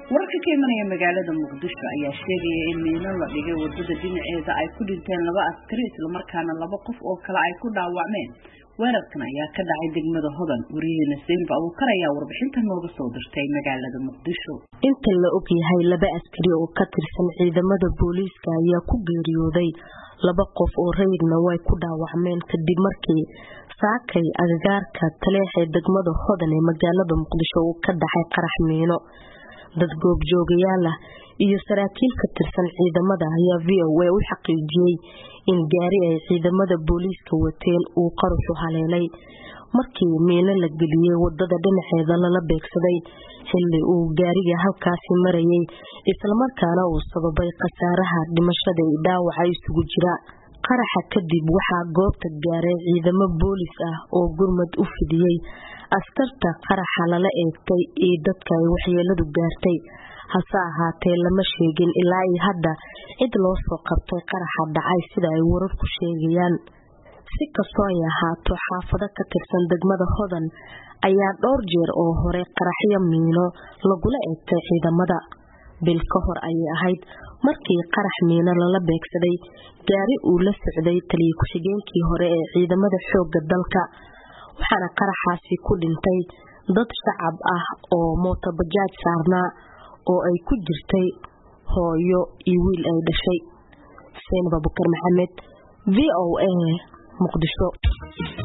wararka ka imanaya magaalada muqdisho ayaa sheegaya in miino la dhigay wadada dhinaceeda ay ku dhinteen laba askari islamarkaana laba qof oo kale ay ku dhaawacmeen weerarkan ayaa ka dhacay degmada hodan wariyaheena seynba abuukar ayaa warbixinta nooga soo dirtay magaalada muqdisho inta la og yahay laba askari oo ka tirsan ciidamada booliiska ayaa ku geeriyooday laba qof oo rayidna way ku dhaawacmeen kadib markii saakay agagaarka taleexee degmada hodan ee magaalada muqdisho uu ka dhacay qarax miino dad goobjoogayaal ah iyo saraakiil ka tirsan ciidamada ayaa v o a u xaqiijiyey in gaari ay ciidamada booliiska wateen uu qaruxu haleelay markii miino la geliyey wadada dhinaceeda lala beegsaday xilli uu gaariga halkaasi marayay islamarkaana uu sababay khasaaraha dhimashada i dhaawaca isugu jira qaraxa kadib waxaa goobta gaaray ciidamo boolis ah oo gurmad u fidiyey askarta qaraxa lala eegtay iyo dadka ay waxyeeladu gaartay hase ahaatee lama sheegin ilaa iyo hadda cid loo soo qabtay qaraxa dhacay sida ay wararku sheegayaan si kastoo ay ahaato xaafado ka tirsan degmada hodan ayaa dhowr jeer oo hore qaraxyo miino lagula eegtay ciidamada bil ka hor ayay ahayd markii qarax miino lala beegsaday gaari uu la socday taliya ku-xigeenkii hore ee ciidamada xoogga dalka waxaana qaraxaasi ku dhintay dad shacab ah oo mootobajaaj saarnaa oo ay ku jirtay hooyo iyo wiil ay dhashay xuseen babukar maxamed v o a muqdisho